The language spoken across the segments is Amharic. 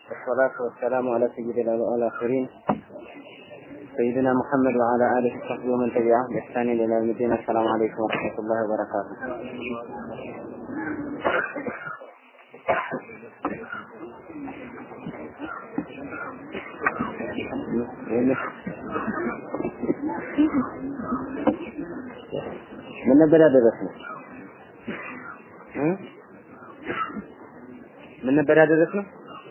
والصلاة والسلام على سيدنا الآخرين سيدنا محمد وعلى آله وصحبه ومن تبعه بإحسان إلى يوم الدين السلام عليكم ورحمة الله وبركاته ምን ነበር ያደረስነው? ምን ነበር ያደረስነው?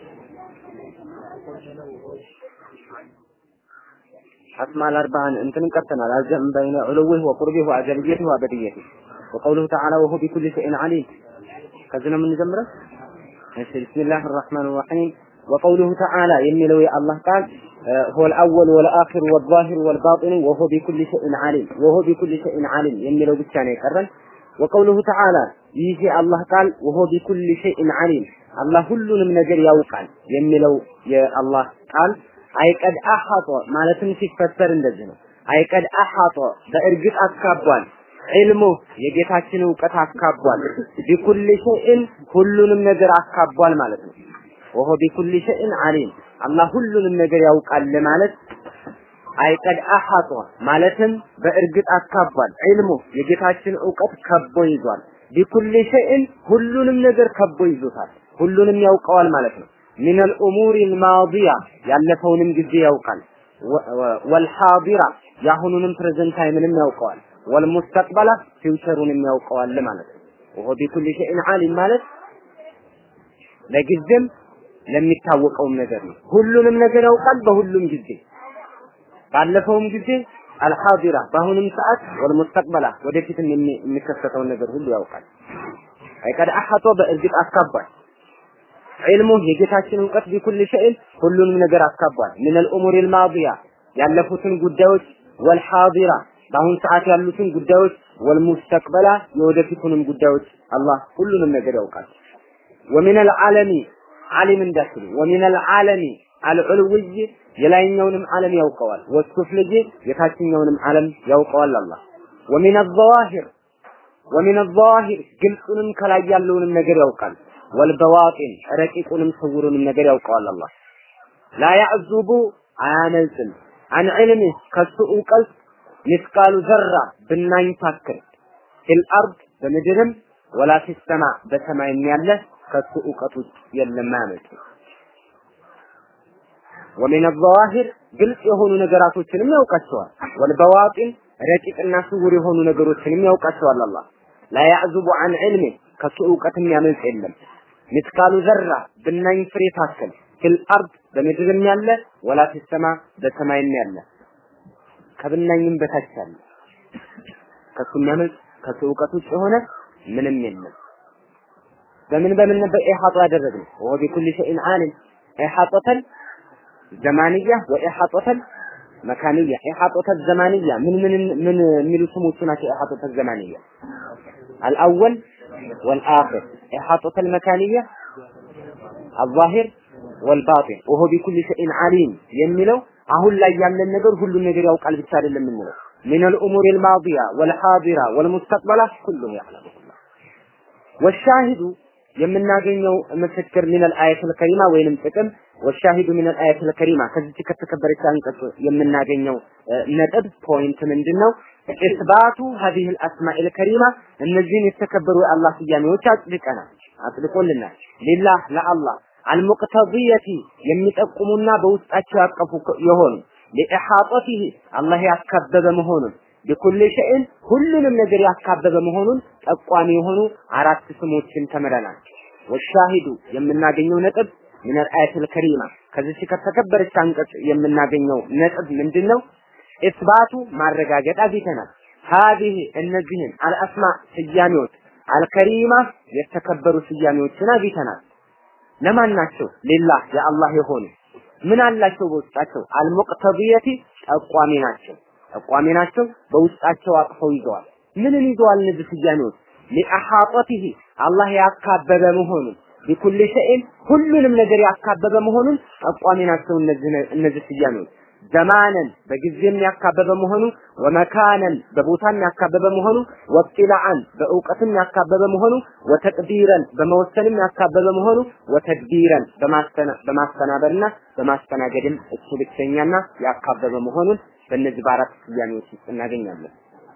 أسماء الأربعة أنتم قتنا الجمع بين علوه وقربه وأجليته وأبديته وقوله تعالى وهو بكل شيء عليم كذنا من جمرة بسم الله الرحمن الرحيم وقوله تعالى يملوي الله قال هو الأول والآخر والظاهر والباطن وهو بكل شيء عليم وهو بكل شيء عليم يملو بالثاني قرن وقوله تعالى يجي الله قال وهو بكل شيء عليم الله ሁሉንም ነገር ያውቃል የሚለው የአላህ ቃል አይቀድ አሐጦ ማለትም ሲፈሰር እንደዚህ ነው። አይቀድ አሐጦ በእርግጥ አካቧል። ዒልሙ የጌታችን እውቀት አካቧል። ቢኩል ሸይእን ሁሉንም ነገር አካቧል ማለት ነው። ወሆ ቢኩል ሸይእን አሊም አላህ ሁሉንም ነገር ያውቃል ማለት አይቀድ አሐጦ ማለትም በእርግጥ አካቧል። ዒልሙ የጌታችን እውቀት ከቦ ይዟል። ቢኩል ሸይእን ሁሉንም ነገር ከቦ ይዞታል። ሁሉንም ያውቀዋል ማለት ነው። ሚነል ኡሙሪ አልማዲያ ያለፈውንም ጊዜ ያውቃል። ወልሓዲራ የአሁኑንም ፕሬዘንት ታይምንም ያውቀዋል። ወልሙስተቅበላ ፊውቸሩንም ያውቀዋል ማለት ነው። ወሆ ቢኩል ሸይን ዓሊም ማለት ለጊዜም ለሚታወቀውም ነገር ነው። ሁሉንም ነገር ያውቃል በሁሉም ጊዜ ባለፈውም ጊዜ አልሓዲራ በአሁኑም ሰዓት ወልሙስተቅበላ ወደፊትም የሚከሰተውን ነገር ሁሉ ያውቃል። አይቀድ አሐጦ በእርግጥ አካቧል። ዒልሙ የጌታችን እውቀት ቢኩል ሸይን ሁሉንም ነገር አካቧል። ሚነል ኡሙሪል ማዲያ ያለፉትን ጉዳዮች ወልሓዲራ በአሁን ሰዓት ያሉትን ጉዳዮች ወልሙስተቅበላ የወደፊቱንም ጉዳዮች አላህ ሁሉንም ነገር ያውቃል። ወሚነል ዓለሚ ዓሊም እንዳትሉ ወሚነል ዓለሚ አልዑልውይ የላይኛውንም ዓለም ያውቀዋል። ወሱፍልይ የታችኛውንም ዓለም ያውቀዋል አላህ ወሚነ ዘዋሂር ወሚነ ዘዋሂር ግልጹንም ከላይ ያለውንም ነገር ያውቃል። ወልበዋጢን ረቂቁንም ስውሩንም ነገር ያውቀዋል አላህ ላ ያዕዙቡ አያመልጥም አን ዕልሚ ከሱ እውቀት ሚስቃሉ ዘራ ብናኝ ታክል ፊል አርድ በምድርም ወላ ፊሰማ በሰማይም ያለ ከሱ እውቀት ውስጥ የለም አያመልጥም ወሚን ዘዋሂር ግልጽ የሆኑ ነገራቶችንም ያውቃቸዋል ወልበዋጢን ረቂቅና ስውር የሆኑ ነገሮችንም ያውቃቸዋል አላህ ላ ያዕዙቡ አን ዕልሚ ከሱ እውቀትም ያመልጥ የለም ምስካሉ ዘራ ብናኝ ፍሬ ታክል ፊል አርድ በምድርም ያለ ወላ ፊሰማ በሰማይም ያለ ከብናኝም በታች ያለ ከሱ የሚያመልጥ ከሱ እውቀት ውጭ የሆነ ምንም የለም። በምን በምን ነበር ኢሓጣ ያደረግነው? ወሆ ቢኩል ሸይን ዓሊም ኢሓጠተን ዘማንያ ወኢሓጠተን መካንያ ኢሓጠተ ዘማንያ ምን ምን ምን የሚሉ ስሞቹ ናቸው። ኢሓጠተ ዘማንያ አልአወል والآخر إحاطة المكانية الظاهر والباطن وهو بكل شيء عليم የሚለው አሁን ላይ ያለን ነገር ሁሉን ነገር ያውቃል ብቻ አይደለም የምንለው من الأمور الماضية والحاضرة والمستقبلة كله يعلم والشاهد የምናገኘው ምስክር من الآية الكريمة ወይንም ጥቅም والشاهد من الآية الكريمة ከዚህ ከተከበረች አንቀጽ የምናገኘው ነጥብ ፖይንት ምንድነው? ኢስባቱ هذه الأسماء الكريمة እነዚህን የተከበሩ የአላህ ስያሜዎች አጽድቀናል አጽድቆልናል ሊላህ ለአላህ አልሙቅተዲየቲ የሚጠቁሙና በውስጣቸው ያቀፉ የሆኑ ሊኢሓጠቲህ አላህ ያካበበ መሆኑን ቢኩል ሸይን ሁሉንም ነገር ያካበበ መሆኑን ጠቋሚ የሆኑ አራት ስሞችን ተምረናል። ወሻሂዱ የምናገኘው ነጥብ ምን አልአያት አልከሪማ ከዚህ ከተከበረች አንቀጽ የምናገኘው ነጥብ ምንድነው? ኢስባቱ ማረጋገጥ አግኝተናል። ሀዲህ እነዚህን አልአስማ ስያሜዎች አልከሪማ የተከበሩ ስያሜዎችን አግኝተናል። ለማን ናቸው? ሊላህ የአላህ የሆኑ ምን አላቸው በውስጣቸው? አልሙቅተዲየቲ ጠቋሚ ናቸው። ጠቋሚ ናቸው። በውስጣቸው አቅፈው ይዘዋል። ምንን ይዘዋል እነዚህ ስያሜዎች? ሊአሓጠቲሂ አላህ ያካበበ መሆኑን ቢኩል ሸይን ሁሉንም ነገር ያካበበ መሆኑን ጠቋሚ ናቸው እነዚህ እነዚህ ስያሜዎች ዘማነን በጊዜም ያካበበ መሆኑ ወመካነን በቦታም ያካበበ መሆኑ ወጥላዓን በእውቀትም ያካበበ መሆኑ ወተቅዲረን በመወሰንም ያካበበ መሆኑ ወተድቢረን በማስተናበርና በማስተናገድም እሱ ብቸኛና ያካበበ መሆኑን በእነዚህ በአራት ስያሜዎች ውስጥ እናገኛለን።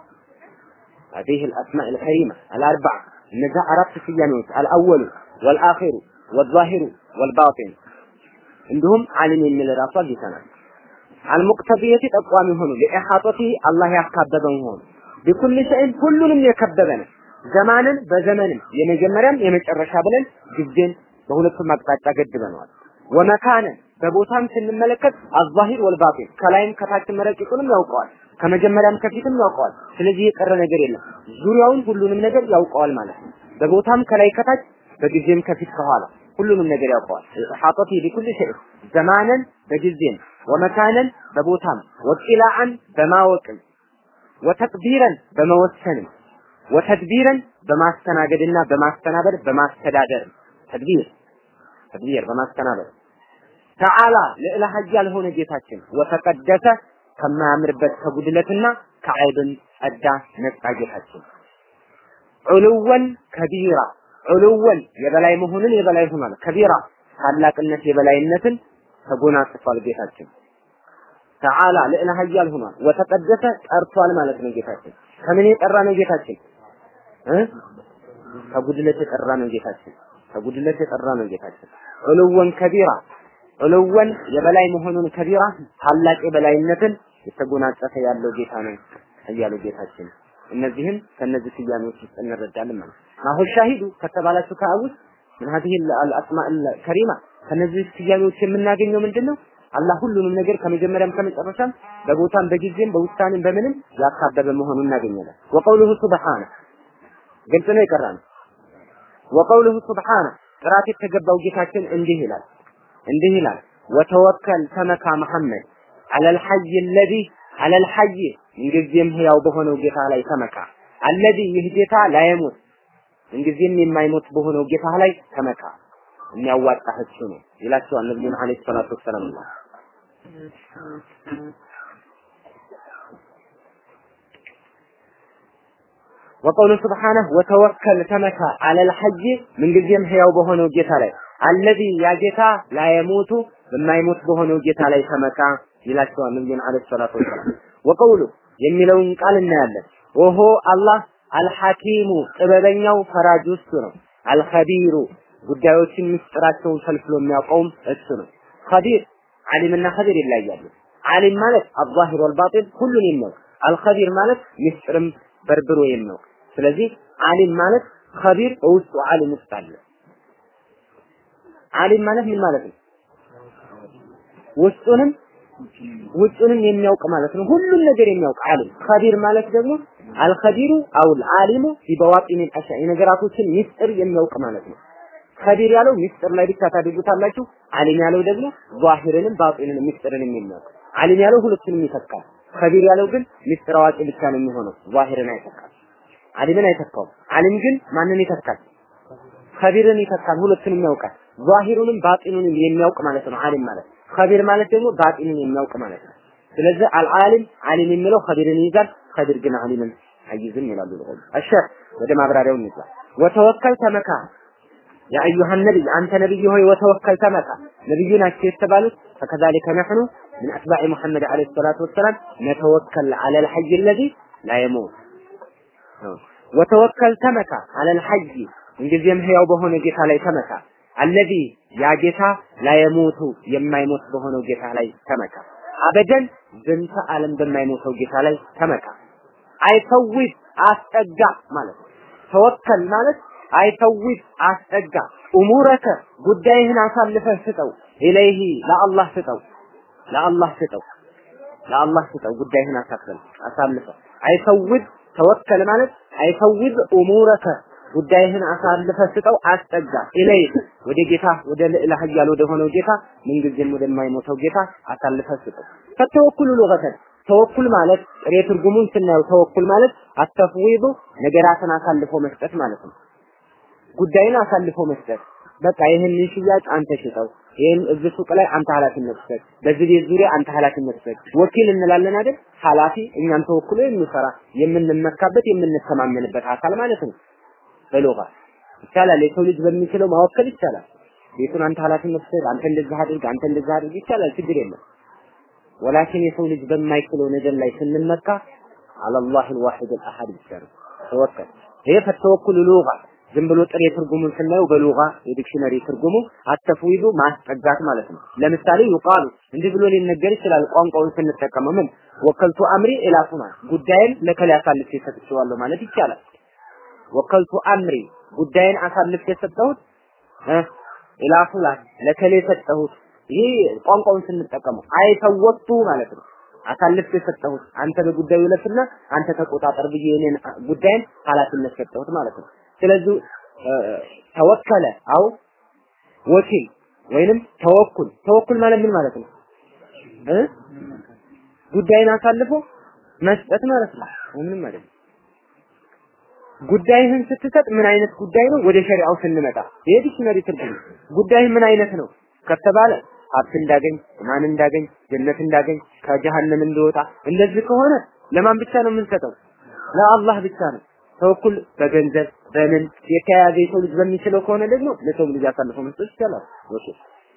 هذه الأسماء الكريمة الأربعة እነዚህ አራት ስያሜዎች አልአወሉ ወልአኺሩ ወዛሂሩ ወልባጢን እንዲሁም ዓሊም የሚል ራሱ አግኝተናል። አልሙቅተቢየቲ ጠቋሚ ሆኑ ለኢሓጦቲ አላህ ያካበበ መሆኑ ቢኩል ሸይን ሁሉንም የከበበ ነው። ዘማንን በዘመንም የመጀመሪያም የመጨረሻ ብለን ጊዜን በሁለቱም አቅጣጫ ገድበነዋል። ወመካነን በቦታም ስንመለከት አዛሂር ወልባጢን ከላይም ከታችም ረቂቁንም ያውቀዋል። ከመጀመሪያም ከፊትም ያውቀዋል። ስለዚህ የቀረ ነገር የለም። ዙሪያውን ሁሉንም ነገር ያውቀዋል ማለት ነው። በቦታም ከላይ ከታች፣ በጊዜም ከፊት ከኋላ ሁሉንም ነገር ያውቀዋል። ኢሓጠቲ ቢኩል ሸይ ዘማነን በጊዜም ወመካነን በቦታም ወጢላዓን በማወቅም ወተቅዲረን በመወሰንም ወተድቢረን በማስተናገድና በማስተናበር በማስተዳደር ተድቢር ተድቢር በማስተናበር ተዓላ ልዕለ ኃያል ሆነ ጌታችን ወተቀደሰ ከማያምርበት ከጉድለትና ከዐይብን ጸዳ ነጻ ጌታችን ዑሉወን ከቢራ ዑሉወን የበላይ መሆንን የበላይ ሆኗል። ከቢራ ታላቅነት የበላይነትን ተጎናጽፏል ጌታችን። ተዓላ ልዕለ ኃያል ሆኗል። ወተቀደሰ ጠርቷል ማለት ነው ጌታችን። ከምን የጠራ ነው ጌታችን? እ ከጉድለት የጠራ ነው ጌታችን። ከጉድለት የጠራ ነው ጌታችን። ዑሉወን ከቢራ ዑሉወን የበላይ መሆኑን ከቢራ ታላቅ የበላይነትን የተጎናጸፈ ያለው ጌታ ነው እያሉ ጌታችን እነዚህም ከነዚህ ስያሜዎች ውስጥ እንረዳለን ማለት ነው። አሁን ሻሂዱ ከተባላችሁ ከአቡስ ምን هذه الاسماء الكريمه ከነዚህ ስያሜዎች የምናገኘው ምንድነው? አላህ ሁሉንም ነገር ከመጀመሪያም ከመጨረሻም በቦታም በጊዜም በውሳኔም በምንም ያካበበ መሆኑን እናገኛለን። ወቀውሉሁ ሱብሓነ ግልጽ ነው የቀራነው። ወቀውሉሁ ሱብሓነ ጥራት የተገባው ጌታችን እንዲህ ይላል እንዲህ ይላል ወተወከል ተመካ መሐመድ አለል ሐይ አለዚ አለል ሐይ ምንጊዜም ህያው በሆነው ጌታ ላይ ተመካ አለዚ ይህ ጌታ ላይሞት ምንጊዜም የማይሞት በሆነው ጌታ ላይ ተመካ የሚያዋጣህ እሱ ነው ይላቸዋል ነብዩን አለይሂ ሰላቱ ወሰላም ወቀውሉ ስብሓነሁ ወተወከል ተመካ አለል ሐይ ምንጊዜም ህያው በሆነው ጌታ ላይ አለዚ ያ ጌታ ላየሞቱ በማይሞት በሆነው ጌታ ላይ ተመካ ይላቸዋል ነብዩን አለይሂ ሰላቱ ወሰላም ወቀውሉ የሚለውን ቃል እናያለን ወሆ አላህ አልሐኪሙ ጥበበኛው ፈራጅ እሱ ነው አልኸቢሩ ጉዳዮችን ምስጢራቸውን ፈልፍሎ የሚያውቀውም እሱ ነው ኸቢር ዓሊምና ኸቢር ይለያያሉ ዓሊም ማለት አዛሂር ወልባጢን ሁሉን የሚያውቅ አልኸቢር ማለት ምስጢርም በርብሮ የሚያውቅ ስለዚህ ዓሊም ማለት ኸቢር በውስጡ ዓሊም ውስጥ አለ ዓሊም ማለት ምን ማለት ነው ውስጡንም ውጭንም የሚያውቅ ማለት ነው። ሁሉም ነገር የሚያውቅ ዓሊም። ኸቢር ማለት ደግሞ አልኸቢሩ አውል ዓሊሙ ቢበዋጢን አሻ የነገራቶችን ሚስጥር የሚያውቅ ማለት ነው። ኸቢር ያለው ሚስጥር ላይ ብቻ ታደርጉታላችሁ። ዓሊም ያለው ደግሞ ዛሂርንም ባጢንንም ሚስጥርንም የሚያውቅ ዓሊም ያለው ሁለቱንም ይተካል። ኸቢር ያለው ግን ሚስጥር አዋቂ ብቻ ነው የሚሆነው፣ ዛሂርን አይተካም። ዓሊምን አይተካውም። ዓሊም ግን ማንን ይተካል? ኸቢርን ይተካል፣ ሁለቱንም ያውቃል። ዛሂሩንም ባጢኑንም የሚያውቅ ማለት ነው ዓሊም ማለት። ኸቢር ማለት ደግሞ ባጢንን የሚያውቅ ማለት ነው። ስለዚህ አልዓሊም ዓሊም የሚለው ኸቢርን ይይዛል፣ ኸቢር ግን ዓሊምን አይይዝም ይላሉ ለሆነ እሺ ወደ ማብራሪያው እንግባ። ወተወከል ተመካ ያ አዩሃ ነቢይ አንተ ነብይ ሆይ ወተወከል ተመካ ነብዩ ናቸው የተባሉት ፈከዛሊከ ነሕኑ ምን አትባዕ ሙሐመድ ዓለይሂ ሰላቱ ወሰላም ነተወከል ዐለል ሐይ አለዚ ላ የሙት ወተወከል ተመካ ዐለል ሐይ እንጊዜም ህያው በሆነ ጌታ ላይ ተመካ አለዚ ያ ጌታ ላየሞቱ የማይሞት በሆነው ጌታ ላይ ተመካ። አበደን ዝንተ ዓለም በማይሞተው ጌታ ላይ ተመካ። አይፈውድ አስጠጋ ማለት ነው። ተወከል ማለት አይፈውድ አስጠጋ። ኡሙረከ ጉዳይህን አሳልፈህ ስጠው። ኢለይሂ ለአላህ ስጠው፣ ለአላህ ስጠው፣ ለአላህ ስጠው። ጉዳይህን አሳልፈህ አሳልፈህ አይፈውድ ተወከል ማለት አይፈውድ ኡሙረከ ጉዳይህን አሳልፈ ስጠው አስጠጋ ኢለይ ወደ ጌታ ወደ ልዕለ ኃያል ወደ ሆነው ጌታ ምንጊዜም ወደማይሞተው ጌታ አሳልፈ ስጠው ከተወኩሉ ሉገተን ተወኩል ማለት ጥሬ ትርጉሙን ስናየው ተወኩል ማለት አተፍዊዱ ነገራትን አሳልፎ መስጠት ማለት ነው ጉዳይን አሳልፎ መስጠት በቃ ይህን ሽያጭ አንተ ሽጠው፣ ይህን እዚህ ሱቅ ላይ አንተ ኃላፊነት ውሰድ፣ በዚህ ቤት ዙሪያ አንተ ኃላፊነት ውሰድ። ወኪል እንላለን አይደል? ኃላፊ እኛን ተወክሎ የሚሰራ የምንመካበት የምንተማመንበት አካል ማለት ነው። በሎጋ ይቻላል። የሰው ልጅ በሚችለው ማወከል ይቻላል። ቤቱን አንተ ኃላፊነት ውሰድ፣ አንተ እንደዚህ አድርግ፣ አንተ እንደዚህ አድርግ ይቻላል፣ ችግር የለም። ወላኪን የሰው ልጅ በማይችለው ነገር ላይ ስንመካ አለላህ አልዋሂድ አልአሐድ ብቻ ነው ተወከል። ይሄ ፈተወኩል ሉጋ ዝም ብሎ ጥሬ ትርጉሙን ስናየው በሉጋ የዲክሽነሪ ትርጉሙ አተፍዊዱ ማስጠጋት ማለት ነው። ለምሳሌ ይቃሉ እንዲህ ብሎ ሊነገር ይችላል። ቋንቋውን ስንጠቀመው ምን ወከልቱ አምሪ ኢላ ፉላን ጉዳይን ለከሌ አሳልፌ ሰጥቼዋለሁ ማለት ይቻላል። ወከልቱ አምሪ ጉዳይን አሳልፌ የሰጠሁት ኢላ ፉላን ለከሌ ሰጠሁት። ይሄ ቋንቋውን ስንጠቀመው አይተወጡ ማለት ነው። አሳልፌ የሰጠሁት አንተ በጉዳዩ ለፍና አንተ ተቆጣጠር ብዬ እኔን ጉዳይን ኃላፊነት ሰጠሁት ማለት ነው። ስለዚህ ተወከለ አው ወኪል ወይንም ተወኩል ተወኩል ማለት ምን ማለት ነው እ ጉዳይን አሳልፎ መስጠት ማለት ነው ምንም ማለት ነው ጉዳይህን ስትሰጥ ምን አይነት ጉዳይ ነው ወደ ሸሪዓው ስንመጣ ይሄ ዲክሽነሪ ትርጉም ጉዳይ ምን አይነት ነው ከተባለ ሀብት እንዳገኝ ማን እንዳገኝ ጀነት እንዳገኝ ከጀሃነም እንደወጣ እንደዚህ ከሆነ ለማን ብቻ ነው የምንሰጠው ለአላህ ብቻ ነው ተወኩል በገንዘብ በምን የተያያዘ የሰው ልጅ በሚችለው ከሆነ ደግሞ ለሰው ልጅ አሳልፎ መስጠት ይቻላል። ወኪ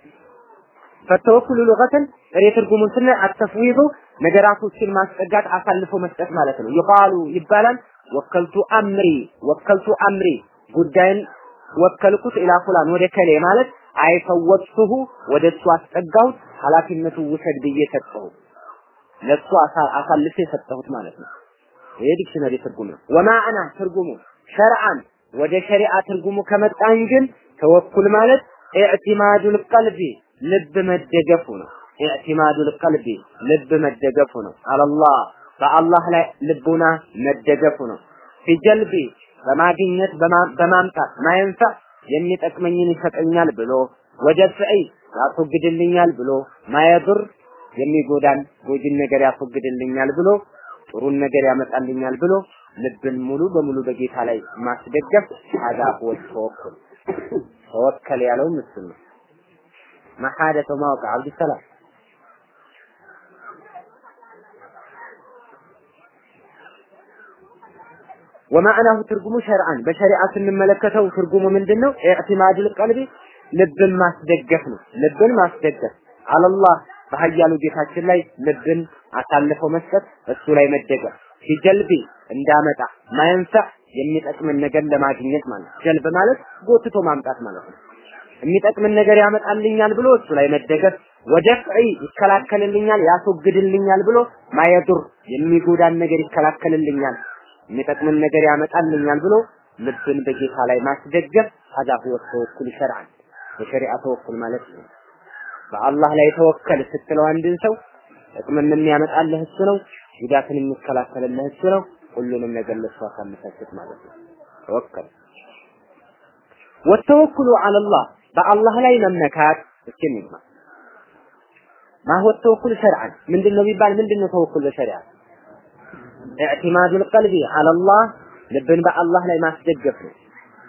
ፈተወኩሉ ሉገተን ጥሬ ትርጉሙን ስናይ አተፍዊዱ ነገራቶችን ማስጠጋት አሳልፎ መስጠት ማለት ነው። ይቃሉ ይባላል ወከልቱ አምሪ ወከልቱ አምሪ ጉዳይን ወከልኩት ኢላ ፉላን ወደ ከሌ ማለት አይፈወጥሁ ወደ እሱ አስጠጋሁት ኃላፊነቱ ውሰድ ብዬ ሰጠሁት ለእሱ አሳልፌ የሰጠሁት ማለት ነው። ይሄ ዲክሽነሪ ትርጉም ነው። ወማዕና ትርጉሙ ሸርዓን ወደ ሸሪዓ ትርጉሙ ከመጣን ግን ተወኩል ማለት ኢዕቲማዱል ቀልቢ ልብ መደገፉ ነው። ኢዕቲማዱል ቀልቢ ልብ መደገፉ ነው። አላህ በአላህ ላይ ልቡና መደገፉ ነው። ፊጀልቢ በማግኘት በማምጣት ማየንፋ የሚጠቅመኝን ይሰጠኛል ብሎ ወደፍዒ ያስወግድልኛል ብሎ ማየዱር የሚጎዳን ጎጂን ነገር ያስወግድልኛል ብሎ ጥሩን ነገር ያመጣልኛል ብሎ ልብን ሙሉ በሙሉ በጌታ ላይ ማስደገፍ ሀዛ ሁወ ተወኩል ተወከል ያለው ምስል ነው። መሐደተ ማወቅ አብዱሰላም ወማዕናሁ ትርጉሙ ሸርዓን በሸሪዓ ስንመለከተው ትርጉሙ ምንድን ነው? ኢዕቲማዱል ቀልቢ ልብን ማስደገፍ ነው። ልብን ማስደገፍ አለላህ በሀያሉ ጌታችን ላይ ልብን አሳልፈው መስጠት፣ እሱ ላይ መደገፍ ሲጀልቢ እንዳመጣ ማየንፈዕ የሚጠቅምን ነገር ለማግኘት ማለት ጀልብ ማለት ጎትቶ ማምጣት ማለት ነው። የሚጠቅምን ነገር ያመጣልኛል ብሎ እሱ ላይ መደገፍ፣ ወደፍዒ ይከላከልልኛል፣ ያስወግድልኛል ብሎ ማየዱር የሚጎዳን ነገር ይከላከልልኛል፣ የሚጠቅምን ነገር ያመጣልኛል ብሎ ልብን በጌታ ላይ ማስደገፍ ሀዛ ሁወ ተወኩል ሸርዓን በሸሪዓ ተወኩል ማለት ነው። በአላህ ላይ ተወከል ስትለው አንድን ሰው ጥቅምን የሚያመጣልህ እሱ ነው፣ ጉዳትን የሚከላከልልህ እሱ ነው። ሁሉንም ነገር ለሱ አሳልፈህ ስጥ ማለት ነው። ተወከል ወተወኩሉ ዐለላህ በአላህ ላይ መመካት እስኪ እንግባ ማሁ ተወኩል ሸርዓን ምንድን ነው ቢባል ምንድን ነው ተወኩል በሸሪዓ ኢዕቲማዱል ቀልቢ ዐለላህ ልብን በአላህ ላይ ማስደገፍ ነው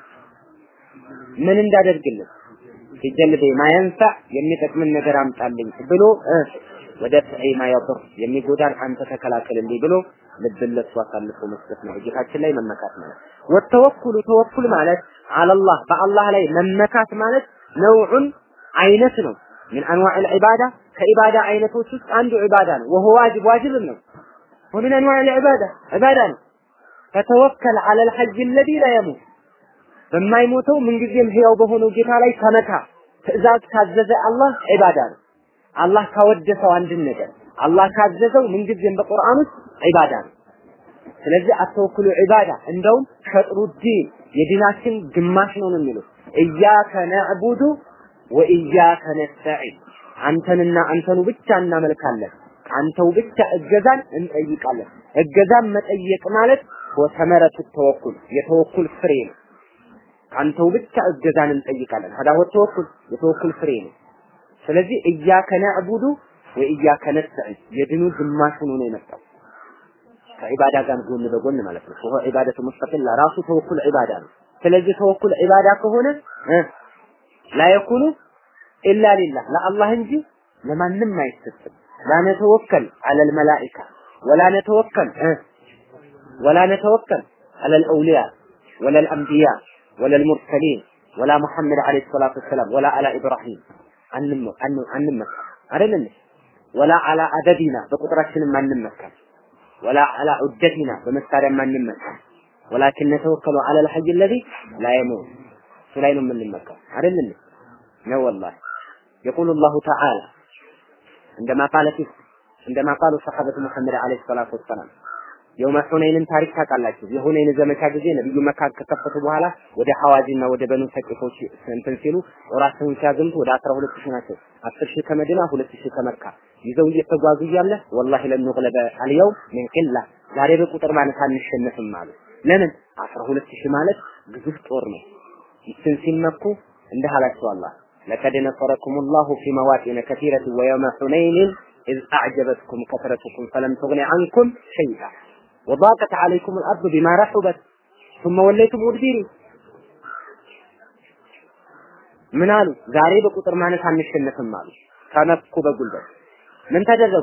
ምን እንዳደርግልን ሲጀልቤ ማየንፈዕ የሚጠቅምን ነገር አምጣልኝ ብሎ ወደ ፍዒ ማየضር የሚጎዳን አንተ ተከላከልልኝ ብሎ ልብን ለሱ አሳልፎ መስጠት ነው። ጌታችን ላይ መመካት ማለት ወተወኩሉ ተወኩል ማለት አለላህ በአላህ ላይ መመካት ማለት ነውዑን አይነት ነው። ምን አንዋዕ ልዕባዳ ከኢባዳ አይነቶች ውስጥ አንዱ ዒባዳ ነው። ወሆ ዋጅብ ዋጅብም ነው። ወምን አንዋዕ ልዕባዳ ዒባዳ ነው። ፈተወከል ዐለ ልሐጅ አለዚ ላ የሙት በማይሞተው ምንጊዜም ህያው በሆነው ጌታ ላይ ተመካ። ትእዛዝ ካዘዘ አላህ ዒባዳ ነው። አላህ ካወደሰው አንድን ነገር አላህ ካዘዘው ምንጊዜም በቁርአን ውስጥ ዒባዳ ነው። ስለዚህ አተወኩሉ ዒባዳ እንደውም ሸጥሩ ዲን የዲናችን ግማሽ ነው ነው የሚሉት እያከ ነዕቡዱ ወእያከ ነስተዒን አንተንና አንተኑ ብቻ እናመልካለን አንተው ብቻ እገዛን እንጠይቃለን። እገዛን መጠየቅ ማለት ወተመረቱ ተወኩል የተወኩል ፍሬ ነው። አንተው ብቻ እገዛን እንጠይቃለን። ሀዳ ተወኩል የተወኩል ፍሬ ነው። ስለዚህ እያከ ነዕቡዱ ወእያከ ነስተዒን የድኑ ግማሽ ሆኖ ነው የመጣው ከዒባዳ ጋር ጎን በጎን ማለት ነው። ወሆ ዒባደቱ ሙስተቂላ ራሱ ተወኩል ዒባዳ ነው። ስለዚህ ተወኩል ዒባዳ ከሆነ ላ የኩኑ ኢላ ሊላህ ለአላህ እንጂ ለማንም አይሰጥም። ላ ነተወከል ዐለል መላኢካ ወላ ነተወከል ወላ ነተወከል ዐለል አውሊያ ወለል አንቢያ ወለል ሙርሰሊን ወላ ሙሐመድ ዓለይሂ ሰላቱ ወሰላም ወላ አላ ኢብራሂም አንመካ አይደለም ወላ አላ አደዲና በቁጥራችንም አንመካም ወላ አላ ዑደቲና በመሳሪያም አንመካም ወላኪን ነተወከሉ ዐለል ሐይ አለዚ ላ የሙት እሱ ላይ ነው የምንመካው አይደለም ነው ወላሂ يقول الله تعالى عندما قال في عندما قالوا صحابة محمد عليه الصلاة والسلام የውመ ሑነይንን ታሪክ ታውቃላችሁ። የሁነይን ዘመቻ ጊዜ ነብዩ መካ ከከፈቱ በኋላ ወደ ሐዋዚና ወደ በኑ ሰቂፎች እንትን ሲሉ ጦራቸውን ሲያዘምቱ ወደ 12 ሺህ ናቸው። 10 ሺህ ከመዲና 2 ሺህ ከመካ ይዘው እየተጓዙ እያለ ወላሂ ለን ንግለበ አልየውም ምን ቂላ ዛሬ በቁጥር ማለት አንሸነፍም አሉ። ለምን 12 ሺህ ማለት ግዙፍ ጦር ነው። ይችን ሲመኩ እንዲህ አላቸው አላህ ለቀድ ነሰረኩም ላሁ ፊ መዋጢነ ከቲረት ወየውመ ሑነይንን إذ أعجبتكم كثرتكم فلم تغن عنكم شيئا وضاقت عليكم الأرض بما رحبت ثم وليتم مدبرين ምን አሉ? ዛሬ በቁጥር ማነስ አንሸነፍም አሉ። ተነኩ በጉልበት ምን ተደረጉ?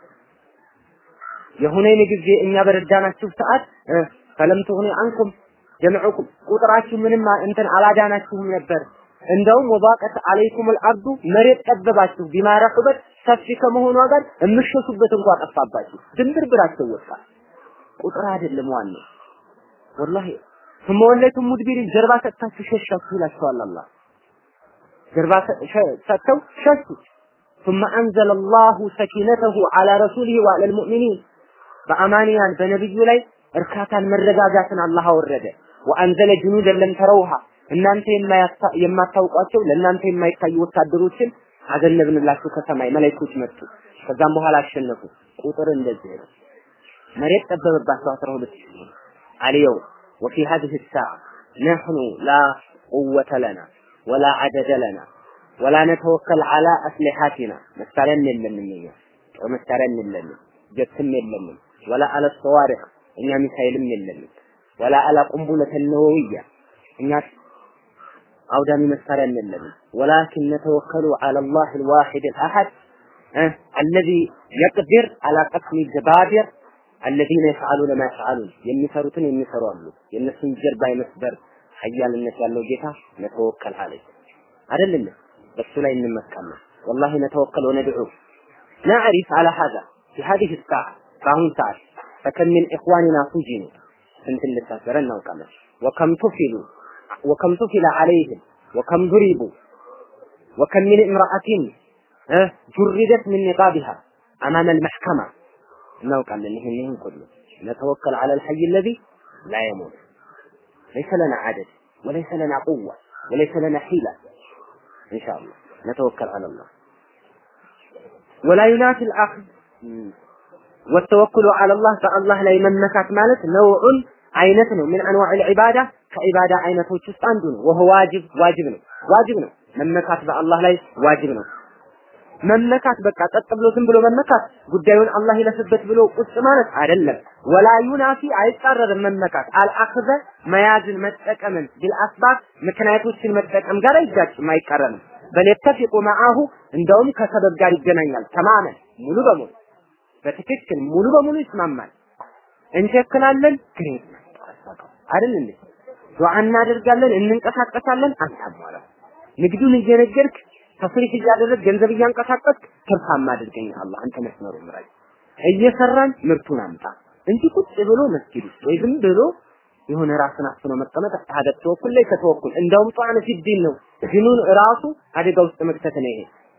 የሁነይን ጊዜ እኛ በረዳናችሁ ሰዓት ፈለም ትሁኒ አንኩም ጀምዑኩም ቁጥራችሁ ምንም እንትን አላዳናችሁም ነበር። እንደውም ወባቀት አለይኩም አልአርዱ መሬት ጠበባችሁ ቢማ ረሑበት ሰፊ ከመሆኗ ጋር የምሸሹበት እንኳ ጠፋባችሁ። ድንብርብራቸው ወጣ። ቁጥር አይደለም ዋናው። ወላሂ ثم ወለይቱም ሙድቢሪን ጀርባ ሰጥታችሁ ሸሻችሁ ይላችኋል አላህ። ጀርባ ሰጥተው ሸሹ። ثم أنزل الله سكينته على رسوله وعلى المؤمنين በአማንያን በነብዩ ላይ እርካታን መረጋጋትን አላህ አወረደ። ወአንዘለ ጁኑደን ለም ተረውሃ እናንተ የማታውቋቸው ለእናንተ የማይታዩ ወታደሮችን አዘነብንላችሁ ከሰማይ መላእክቶች መጡ። ከዛም በኋላ አሸነፉ። ቁጥር እንደዚህ ነው። መሬት ጠበበባቸው አስራ ሁለት ሺህ አልየው ወፊ هذه الساعة نحن لا قوة لنا ولا عدد لنا ولا نتوكل على أسلحتنا መሳሪያም የለንም እኛ ጦር መሳሪያም የለንም ጀትም የለንም ወላ አለ ሰዋሪቅ እኛ ሚሳይልም የለንም ወላ አላ ቁንቡለተ ነወውያ እኛ አውዳሚ መሳሪያ የለንም ወላኪን ነተወከሉ ዐለ አላህ አልዋሂድ አልአሐድ አለዚ የቅዲር አላ ቀስሚ ጀባቢር አለዚነ የፍዓሉነ ማ የፍዓሉን የሚሰሩትን የሚሰሩ አሉ የእነሱን ጀርባ የመስበር ሀያልነት ያለው ጌታ ነተወከል አለ አይደለም በሱ ላይ እንመካለን ወላሂ ነተወከል ወነድዑ نعرف على هذا في هذه الساعة فهم ساعة فكم من إخواننا سجنوا سنت اللي سافرنا وكمل وكم تفلوا وكم تفل عليهم وكم ضربوا وكم من امرأة أه جردت من نقابها أمام المحكمة እናውቃለን ይሄን ይሄን ሁሉ ነተወከል على الحي الذي لا يموت ليس لنا عدد وليس لنا قوة وليس لنا حيلة إن شاء الله نتوكل على الله ولا ينافي الأخذ والتوكل على الله فالله لا يممكات مالت نوع አይነት ነው ምን አንዋዕ العبادة ከዒባዳ አይነቶች ውስጥ አንዱ ነው ወሆ ዋጅብ ዋጅብ ነው ዋጅብ ነው መመካት በአላህ ላይ ዋጅብ ነው መመካት በቃ ቀጥ ብሎ ዝም ብሎ መመካት ጉዳዩን አላህ ይለፍበት ብሎ ቁጭ ማለት አይደለም። ወላ ዩናፊ አይጻረርም መመካት አልአኽዘ መያዝን መጠቀምን ቢልአስባብ ምክንያቶችን መጠቀም ጋር አይጋጭም አይቃረንም። በለተፊቁ መዓሁ እንደውም ከሰበብ ጋር ይገናኛል። ተማመን ሙሉ በሙሉ በትክክል ሙሉ በሙሉ ይስማማል። እንቸክላለን ግን አይደል እንዴ ዱዓ እናደርጋለን እንንቀሳቀሳለን አንታሟላ ንግዱን እየነገርክ ተስሪፍ እያደረግ ገንዘብ እያንቀሳቀስክ ትርፋማ አድርገኝ አላህ አንተ መስመሩ ምራኝ እየሰራን ምርቱን አምጣ እንጂ ቁጭ ብሎ መስጊድ ውስጥ ወይ ዝም ብሎ የሆነ ራስን አፍኖ መቀመጥ ሀደ ተወኩል ላይ ከተወኩል እንደውም ጧን ፊዲን ነው ዲኑን ራሱ አደጋ ውስጥ መክተት ነው ይሄ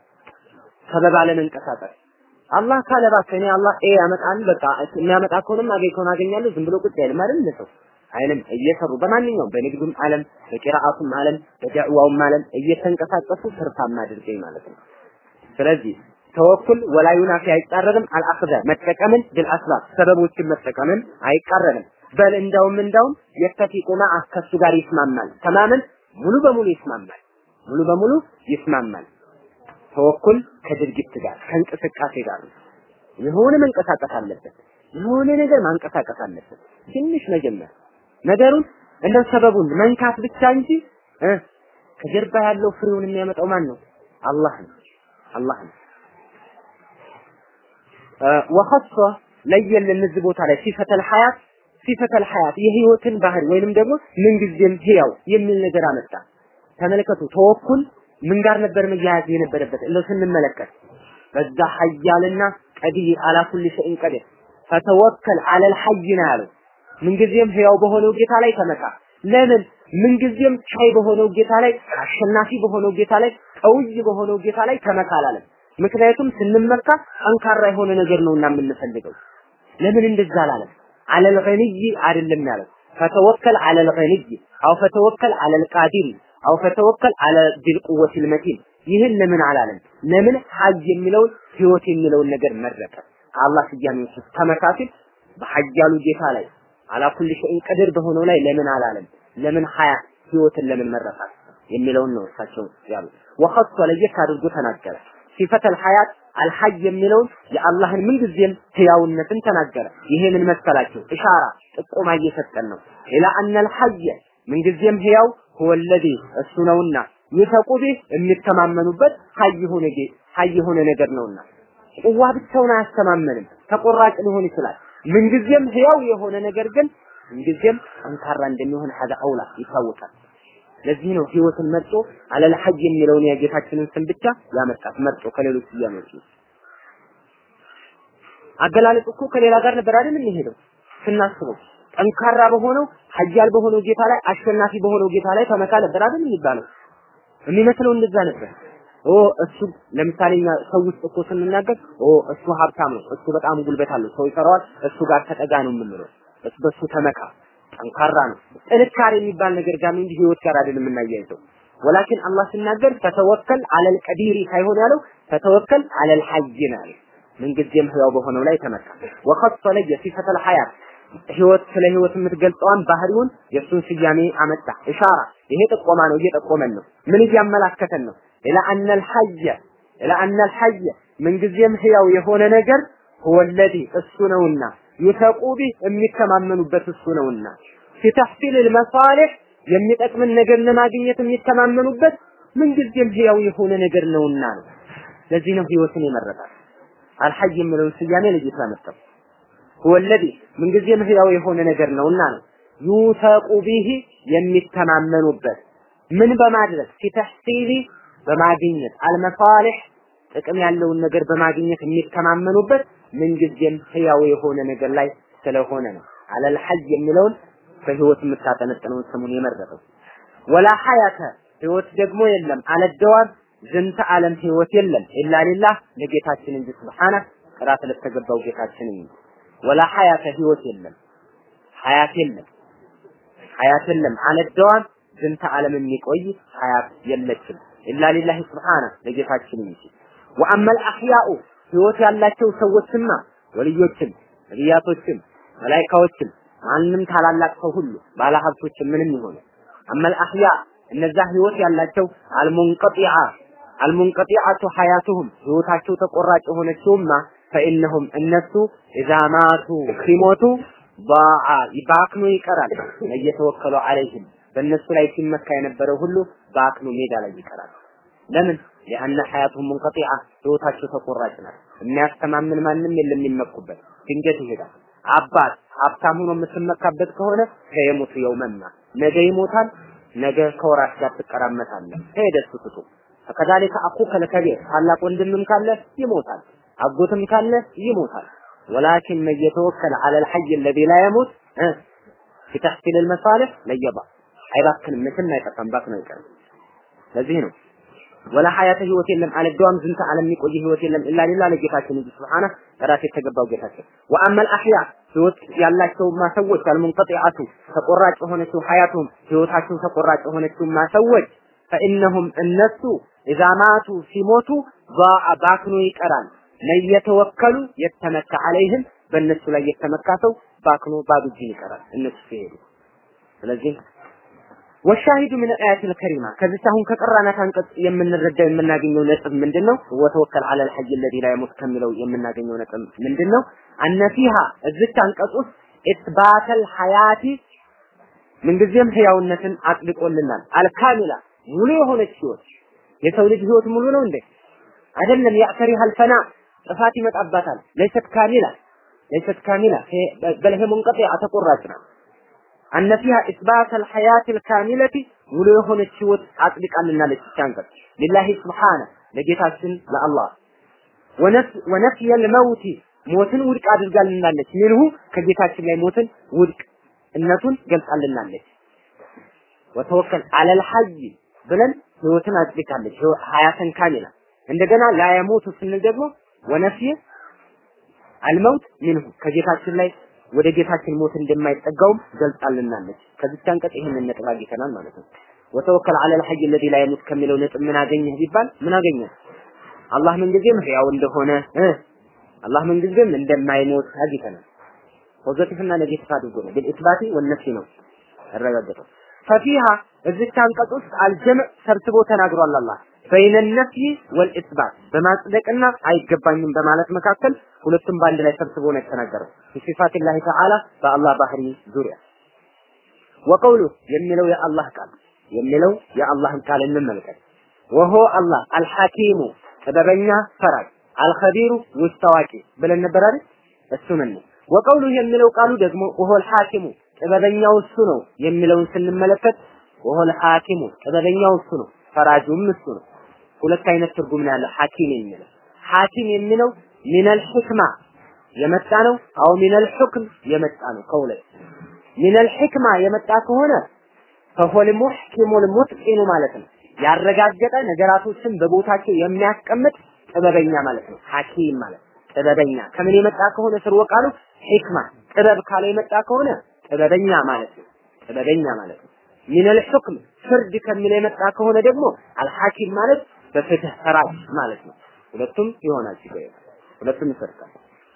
ሰበብ አለመንቀሳቀስ አላህ ካለ እባክህ እኔ አላህ ኤ ያመጣል በቃ የሚያመጣ ከሆነም አገኝ ከሆነ አገኛለሁ ዝም ብሎ ቁጭ አይልም አይደል ሰው አይልም እየሰሩ በማንኛውም በንግዱም ዓለም በቂራአቱም ዓለም በዳዕዋውም ዓለም እየተንቀሳቀሱ ትርፋማ አድርገኝ ማለት ነው። ስለዚህ ተወኩል ወላ ዩናፊ አይቃረንም። አልአኽዘ መጠቀምን ቢልአስባብ ሰበቦችን መጠቀምን አይቃረንም። በል እንደውም እንደውም የተፊቁ መዓ ከሱ ጋር ይስማማል። ተማምን ሙሉ በሙሉ ይስማማል። ሙሉ በሙሉ ይስማማል። ተወኩል ከድርጊት ጋር ከእንቅስቃሴ ጋር ነው። የሆነ መንቀሳቀስ አለበት። የሆነ ነገር ማንቀሳቀስ አለበት። ትንሽ መጀመር ነገሩን እንደ ሰበቡን መንካት ብቻ እንጂ ከጀርባ ያለው ፍሬውን የሚያመጣው ማን ነው? አላህ ነው። አላህ ነው። ወኸሶ ለየልን እዚህ ቦታ ላይ ሲፈተል ሐያት ሲፈተል ሐያት የህይወትን ባህሪ ወይንም ደግሞ ምንጊዜም ህያው የሚል ነገር አመጣ። ተመልከቱ ተወኩል ምን ጋር ነበር መያያዝ የነበረበት እንደው ስንመለከት በዛ ሐያልና ቀዲር አላ ኩሊ ሸይን ቀዲር ፈተወከል አለል ሐይ ነው ያለው። ምንጊዜም ህያው በሆነው ጌታ ላይ ተመካ። ለምን ምንጊዜም ቻይ በሆነው ጌታ ላይ አሸናፊ በሆነው ጌታ ላይ ቀውይ በሆነው ጌታ ላይ ተመካ አላለም። ምክንያቱም ስንመካ ጠንካራ የሆነ ነገር ነውና የምንፈልገው። ለምን እንደዛ አላለም? አለል ገኒይ አይደለም ያለው። ፈተወከል አለል ገኒይ አው ፈተወከል አለል ቃዲር አው ፈተወከል አለ ቢል ቁወቲል መቲን ይህን ለምን አላለም? ለምን ሀይ የሚለውን ህይወት የሚለውን ነገር መረጠ? አላህ ስያሜው ተመካሲል በሀያሉ ጌታ ላይ አላ ኩል ሸይን ቀድር በሆነው ላይ ለምን አላለም? ለምን ሀያ ህይወትን ለምን መረጣት የሚለውን ነው እሳቸው ያሉ። ወኸሶ ለየት አድርጎ ተናገረ። ሲፈተል ሐያት አልሐይ የሚለውን የአላህን ምንጊዜም ህያውነትን ተናገረ። ይሄ ምን መሰላቸው? ኢሻራ ጥቆማ እየሰጠን ነው። ኢላ አነል ሐየ ምንጊዜም ህያው ሁወለዚ እሱ ነውና ይተቁ ቢህ የሚተማመኑበት ሀይ የሆነ ሀይ የሆነ ነገር ነውና ቁዋ ብቻውን አያስተማመንም። ተቆራጭ ሊሆን ይችላል። ምንጊዜም ህያው የሆነ ነገር ግን ምንጊዜም ጠንካራ እንደሚሆን ሀዳ አውላ ይታወቃል። ለዚህ ነው ህይወትን መርጦ አለል ሐይ የሚለውን የጌታችንን ስም ብቻ ያመጣት መርጦ ከሌሎች ስያሜዎች አገላለጽ እኮ ከሌላ ጋር ነበር አይደል የሚሄደው ስናስበው ጠንካራ በሆነው ሀያል በሆነው ጌታ ላይ አሸናፊ በሆነው ጌታ ላይ ተመካ ነበር አይደል የሚባለው የሚመስለው እንደዛ ነበር ኦ እሱ ለምሳሌ እኛ ሰው ውስጥ እኮ ስንናገር ኦ እሱ ሀብታም ነው እሱ በጣም ጉልበት አለው ሰው ይፈራዋል እሱ ጋር ተጠጋ ነው የምንለው እሱ በሱ ተመካ ጠንካራ ነው ጥንካሬ የሚባል ነገር ጋር እንጂ ህይወት ጋር አይደለም የምናያይዘው ወላኪን አላህ ሲናገር ፈተወከል አለል ቀዲሪ ሳይሆን ያለው ፈተወከል አለል ሐይ ነው ያለው ምንጊዜም ህያው በሆነው ላይ ተመካ ወኸሰ ለየ ሲፈተል ሐያት ህይወት ስለ ህይወት የምትገልጸዋን ባህሪውን የእሱን ስያሜ አመጣ ኢሻራ ይሄ ጥቆማ ነው እየጠቆመን ነው ምን እያመላከተን ነው ኢላ አነል ሐየ ኢላ አነል ሐየ ምንጊዜም ህያው የሆነ ነገር ሁወለዚ እሱ ነውና ይተቁ ቢህ የሚተማመኑበት እሱ ነውና ፊተሕሲል ልመሳሊሕ የሚጠቅምን ነገር ለማግኘት የሚተማመኑበት ምንጊዜም ህያው የሆነ ነገር ነውና ነው ለዚህ ነው ህይወትን የመረጣል አልሐይ የሚለውን ስያሜ ለጌታ መጣው ሁወለዚ ምንጊዜም ህያው የሆነ ነገር ነውና ነው ዩተቁ ቢህ የሚተማመኑበት ምን በማድረግ ፊተሕሲሊ በማግኘት አልመሳሊሕ ጥቅም ያለውን ነገር በማግኘት የሚተማመኑበት ምንጊዜም ህያው የሆነ ነገር ላይ ስለሆነ ነው። አለል ሐይ የሚለውን በህይወት የምታጠነጥነውን ስሙን የመረጠው። ወላ ሐያተ ህይወት ደግሞ የለም አለደዋብ ዝንተ ዓለም ህይወት የለም ኢላ ሊላህ ለጌታችን እንጂ ስብሓነ ጥራት ለተገባው ጌታችን እንጂ ወላ ሐያተ ህይወት የለም ሐያት የለም ሐያት የለም አለደዋብ ዝንተ ዓለም የሚቆይ ሐያት የለችም ኢላ ሊላህ ስብሓነ ለጌታችን እንጂ ወአመል አህያኡ ህይወት ያላቸው ሰዎችማ ወልዮችም ነቢያቶችም መላኢካዎችም ማንም ታላላቅ ሰው ሁሉ ባለሀብቶችም ምንም ይሆኑ አመል አህያ እነዛ ህይወት ያላቸው አልሙንቀጢዓ አልሙንቀጢዓቱ ሐያቱሁም ህይወታቸው ተቆራጭ የሆነችውማ ፈኢነሁም እነሱ ኢዛ ማቱ ሲሞቱ ባዓ ባክኖ ይቀራል እየተወከሉ አለይህም በእነሱ ላይ ሲመካ የነበረው ሁሉ በአክኖ ሜዳ ላይ ይቀራል ለምን ሊአነ ሐያቱሁም ሙንቀጢዓ ህይወታቸው ተቆራጭ ናት የሚያስተማምን ማንም የለም የሚመኩበት ድንገት ይሄዳል አባት ሀብታም ሆኖ የምትመካበት ከሆነ ከየሞቱ የውመማ ነገ ይሞታል ነገ ከወራሽ ጋር ትቀራመታለህ ሄደ ስትቱ ከዛሊከ አኹከ ለከቢር ታላቅ ወንድምም ካለ ይሞታል አጎትም ካለ ይሞታል ወላኪን መን የተወከለ ዐለ አልሐይ አለዚ ላ የሙት ፊ ተሕሲል አልመሳሊሕ ለየባ አይባክንም መቼም አይጠፋም ባክነው አይቀርም ለዚህ ነው ወላ ሐያተ ህይወት የለም አለደዋም ዝንተ ዓለም የሚቆይ ህይወት የለም ኢላ ሊላህ ለጌታችን እንጂ ሱብሃነ ጥራት የተገባው ጌታችን ወአመል አህያ ህይወት ያላቸው ማሰዎች አልሙንቀጢዓቱ ተቆራጭ የሆነችው ሐያቱም ህይወታቸው ተቆራጭ የሆነችው ማሰዎች ፈኢነሁም እነሱ ኢዛ ማቱ ሲሞቱ ባክኖ ይቀራል ለየተወከሉ የተመካ አለይህም በእነሱ ላይ የተመካ ሰው ባክኖ ባዶ እጁን ይቀራል እነሱ ሲሄዱ ስለዚህ ወሻሂዱ ምን አያቲል ከሪማ ከዚህ አሁን ከቀራናት አንቀጽ የምንረዳው የምናገኘው ነጥብ ምንድነው? ወተወከል ዐለል ሐይ الذي لا يموت ከሚለው የምናገኘው ነጥብ ምንድነው? አነ ፊሃ እዚች አንቀጽ ውስጥ ኢትባተል ሐያቲ ምንጊዜም ህያውነትን አጥልቆልናል። አልካሚላ ሙሉ የሆነች ህይወት የሰው ልጅ ህይወት ሙሉ ነው እንዴ? አይደለም። ያዕተሪሃል ፈና ጥፋት ይመጣባታል። ለይሰት ካሚላ ለይሰት ካሚላ በል ሂየ ሙንቀጢዓ ተቆራጭ ነው። አነ ፊሃ ኢስባት አልሐያት አልካሚለቲ ሙሉ የሆነች ህይወት አጽድቃልናለች። አንቀጽ ሊላሂ ስብሓነ ለጌታችን ለአላህ ወነፍየ ልመውቲ ሞትን ውድቅ አድርጋልናለች። ሚንሁ ከጌታችን ላይ ሞትን ውድቅ እነቱን ገልጻልናለች። ወተወከል አለል ሐይ ብለን ህይወትን አጽድቃለች። ሀያተን ካሚላ እንደገና ላየሞቱ ስንል ደግሞ ወነፍየ አልመውት ሚንሁ ከጌታችን ላይ ወደ ጌታችን ሞት እንደማይጠጋውም ገልጻልናለች። ከዚች አንቀጽ ይህንን ነጥብ አግኝተናል ማለት ነው። ወተወከል አለል ሐይ الذي لا يموت ከሚለው ነጥብ ምን አገኘህ ቢባል ምን አገኘህ? አላህ ምንጊዜም ህያው እንደሆነ አላህ ምንጊዜም እንደማይሞት አግኝተናል። ፖዚቲቭ እና ኔጌቲቭ አድርጎ ነው بالإثبات والنفي ነው ያረጋገጠው። ፈፊሃ እዚች አንቀጽ ውስጥ አልጀምዕ ሰብስቦ ተናግሯል አላህ በይነ ነፍይ ወልኢስባት በማጽደቅና አይገባኝም በማለት መካከል ሁለቱም በአንድ ላይ ሰብስቦ ነው የተናገረው። ሲፋት ላህ ተዓላ በአላህ ባህሪ ዙሪያ ወቀውሉ የሚለው የአላህ ቃል የሚለው የአላህን ቃል እንመልከት። ወሆ አላህ አልሐኪሙ ጥበበኛ ፈራጅ፣ አልኸቢሩ ውስጥ አዋቂ ብለን ነበር አይደል? እሱ ምን ነው? ወቀውሉ የሚለው ቃሉ ደግሞ ወሆ አልሐኪሙ ጥበበኛው እሱ ነው የሚለውን ስንመለከት ወሆ አልሐኪሙ ጥበበኛው እሱ ነው፣ ፈራጁም እሱ ነው። ሁለት አይነት ትርጉም ነው ያለው ሐኪም የሚለው ሐኪም የሚለው ሚነል ሕክማ የመጣ ነው። አው ሚነል ሁክም የመጣ ነው። ከሁለት ሚነል ሕክማ የመጣ ከሆነ ፈሆል ሙሕኪሙል ሙትቂኑ ማለት ነው። ያረጋገጠ ነገራቶችን በቦታቸው የሚያስቀምጥ ጥበበኛ ማለት ነው። ሐኪም ማለት ጥበበኛ ከምን የመጣ ከሆነ ስርወ ቃሉ ሕክማ ጥበብ ካለ የመጣ ከሆነ ጥበበኛ ማለት ነው። ጥበበኛ ማለት ነው። ሚነል ሁክም ፍርድ ከሚል የመጣ ከሆነ ደግሞ አልሐኪም ማለት በፍትህ ፈራጅ ማለት ነው። ሁለቱም ይሆናል ሲገኝ ሁለቱም ይሰርቃል።